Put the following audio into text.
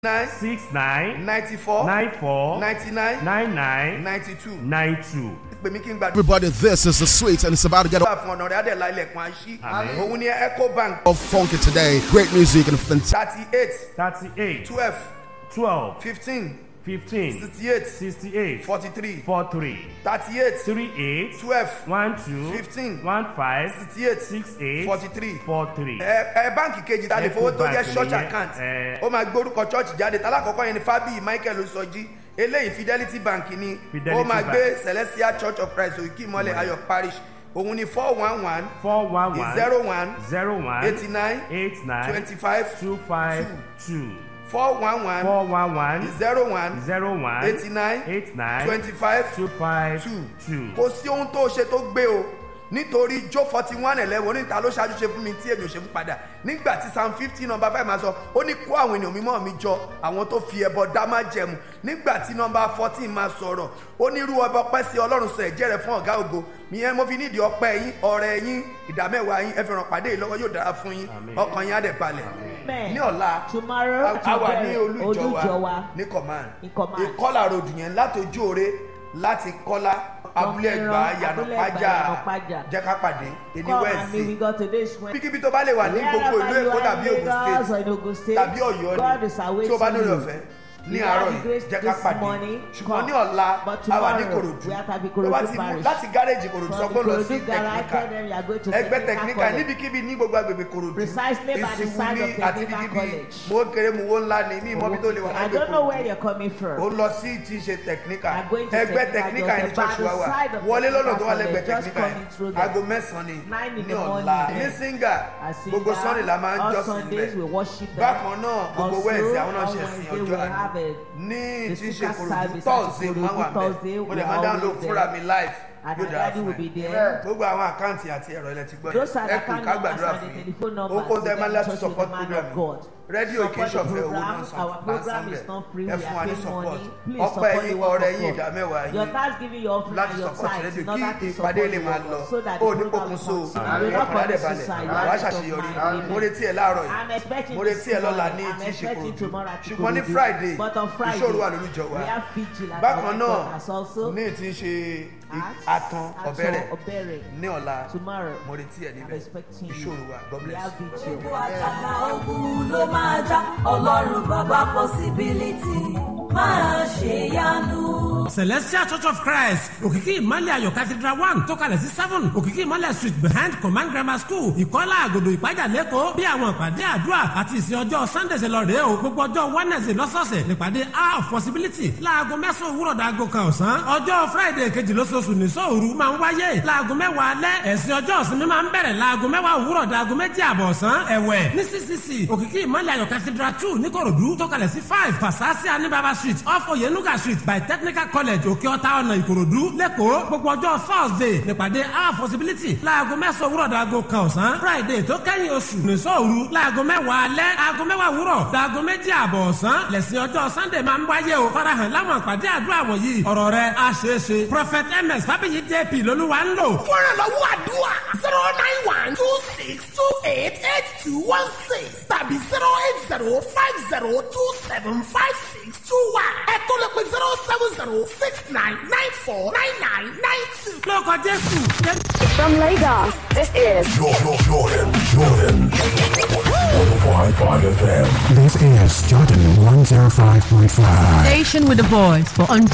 nine six nine ninety four nine four ninety nine nine nine ninety two nine two. pè mí kí n gbàdúrà Everybody, this is the sweet, and it's about to get fún ọ̀nà rẹ̀ adẹ̀lá ilẹ̀kùn àṣí Àmín. òun ni ecobank all funky today. Great music and fantastic. thirty eight thirty eight twelve twelve fifteen fifteen sixty eight sixty eight forty three four three thirty eight three eight twelve one two Fifteen. one five sixty eight six eight forty three four three. ẹ ẹ báǹkì kejì ta lè fowó tó jẹ Ecobank church nìyẹn, account ẹ. ó máa gbé orúkọ church jáde tálákọ̀ọ́kọ́ yẹn ni fábíyì michael osọjí eléyìí fidelity bank ni Fidelity ó máa Bank. gbé celestial church of christ òkè ìmọ̀lẹ̀ ayọ̀ parish òun ni four one one four one one zero one zero one eighty nine eight nine twenty five two five two four one one four one one zero one zero one eighty nine eight nine twenty five two five two two. kò sí ohun tó ṣe tó gbé o nítorí jó forty one eleven oníta ló ṣáájú ṣe fún mi tí èmi ò ṣe fún padà nígbà tí psalm fifty number five máa sọ ó ní kó àwọn ènìyàn mímọ́ mi jọ àwọn tó fi ẹbọ dá má jẹmu nígbà tí number fourteen máa sọ̀rọ̀ ó ní irú ọba ọpẹ́ sí ọlọ́run sọ ẹ̀jẹ̀ rẹ̀ fún ọ̀gá ògo ìyẹn mo fi nídìí ọpẹ́ yín ọ̀rẹ́ yín ìdámẹ́wàá yín ẹ fi ràn pàdé yìí lọ́wọ́ yóò dára fún yín Àmín. ọkàn yín á dẹ̀ balẹ̀ Amen. ní ọ̀la Tomorrow, a- a wà ní Olùjọwa. olùjọwa ní command Ní command. ìkọlà road yẹn látòjú òre láti kọ́lá abúlé ẹgbà yànnà Abúlé Ẹ̀gbá, pájà Yànàpájà. jẹ́ ká pàdé èní Come and meet wẹ́ẹ̀sì with God today is when. bíkíbi tó bá lè wà ní gbogbo ìlú èkó tàbí ogun Lagos or state in Ogun State, tàbí ọ̀yọ́ God is ni awaiting tó bá lórí you. ọ̀fẹ́ ní You àárọ̀ have the yìí grace jẹ́ ká this pàdé morning, ṣùgbọ́n come. ní ọ̀la But a wà ní tomorrow, korodu we are at tó Ikorodu bá ti mú parish. láti gáréjì korodu sọ From pé ó lọ sí Ikorodu garage, tẹkíníkà tell them you are going to ẹgbẹ́ Technical tẹkíníkà College. níbikíbi ní gbogbo agbègbè korodu Precisely by the side of ìsìnwúlí àti Technical níbikíbi College. mo kéré mu wo ńlá ni mí ìmọ̀bí tó lè wà I lágbè don't know where korodu you're coming from. ó lọ sí tí ń ṣe tẹkíníkà I'm going to ẹgbẹ́ Technical tẹkíníkà ní just church about wa the wà side of wọlé lọ́nà tó wà Technical lẹ́gbẹ̀ẹ́ College, just tẹkíníkà coming through there. aago mẹ́sàn-án ni Nine in ní the ọ̀la morning. ní singa As in gbogbo that, sunday la máa ń all jọ́sìn Sundays we bẹ́ẹ̀ worship there. bákan náà gbogbo Also, wẹ́ẹ̀sì àwọn náà on ṣe sin Wednesday ọjọ́ we àná have a ní the tí ń ṣe sister korodu service tọ́ọ̀sì àti máa wà Korodu Thursday, bẹ́ẹ̀ mo we lè are máa dáhùn ló always fúnra there. mi live And yóò our dára daddy fún will be ẹ there. gbogbo àwọn àkáǹtì àti ẹ̀rọ ilẹ̀ ti gbọ́ Those are the ẹ kù account ká numbers gbàdúrà and fún the yín telephone ó numbers. kó so tẹ́ máa get in láti touch with support the man program of God. rédíò kì í Support the ṣọ̀fẹ́ owó náà program. san Our máa program san is not free. bẹ́ẹ̀ ẹ We fún are wa ní paying support money. Please ọpẹ́ support yín the work ọrẹ of yín God. ìdámẹ́wàá Your yín thanksgiving, your offering, láti and your support tithes rédíò in order kí to support ìpàdé lè the máa work lọ so that ó the ní program pokùnso will continue. You will not ọkàn rẹ̀ commit balẹ̀ suicide. You wàá are not ṣàṣeyọrí of mine. mo retí ẹ láàárọ̀ I'm yìí expecting mo this retí ẹ lọ́la ní morning. I'm tí ń ṣe expecting korodu tomorrow at ṣùgbọ́n ní Ikorodu. friday But on Friday, ìṣòro wà lólùjọ wa we have vigil at bákan our náà headquarters also. ní tí ń ṣe At- atan Ato ọ̀bẹ̀rẹ̀ Obere. ní ọ̀la Tomorrow, mo retí ẹ I'm níbẹ̀ expecting you. ìṣòro wa god We bless have you. vigil. gbogbo àjàgà ogun ló máa já ọlọ́run bàbá possibility máa ṣèyanu. celestial church of christ òkìkí ìmọ̀lẹ̀ ayọ̀ cathedral one tó kalẹ̀ sí seven òkìkí ìmọ̀lẹ̀ street behind command grammar school ìkọ́lá àgòdò ìpájà lẹ́kọ̀ọ́ bí àwọn ìpàdé àdúrà àti ìsìn ọjọ́ sunday ṣe lọ rèé o gbogbo ọjọ́ wednesday lọ́sọ̀ọ̀sẹ̀ nípàdé hour of possibility láago mẹ́sàn-án òwúrọ̀ dàgò kan ọ̀sán ọjọ́ friday kejì lóṣooṣù ní sóòru máa ń wáyé láago mẹ́wàá alẹ́ ẹ̀sìn ọjọ́ ìsinmi máa ń bẹ̀rẹ̀ láago mẹ́wàá òwúrọ̀ dàgò méjì àbọ̀ ọ̀sán ẹ̀wẹ̀ ní ccc òkìkí ìmọ̀lẹ̀ ayọ̀ cathedral two níkòròdú tó kalẹ̀ sí five pasasi anibaba street off oyenuga street by technical college òkè ọ̀tá ọ̀nà ìkòròdú lẹ́kọ̀ọ́ gbogbo ọjọ́ thursday nípàdé our possibility láago mẹ́sàn-án òwúrọ̀ dàgò kan ọ̀sán friday tó kẹ́yìn oṣù nìṣọ́ òru láago mẹ́wàá alẹ́ aago mẹ́wàá òwúrọ̀ dàgò méjì àbọ̀ ọ̀sán lẹ́sìn ọjọ́ sunday máa ń wáyé o farahàn láwọn àpàdé àdúrà wọ̀nyí ọ̀rọ̀ rẹ̀ á ṣeé ṣe prophet ms fábíyì jp lolúwa ń lò fúnra lọ́wọ́ àdúrà zero nine one two six two eight eight two one six tàbí zero eight zero five zero two seven five six two one ẹ tó lè pe zero seven zero six nine nine four nine nine nine two. lórúkọ jésù jẹ́ From Lagos, this is Jordan, Jordan, Jordan. 105.5 FM. This is Jordan 105.5. Station with a voice for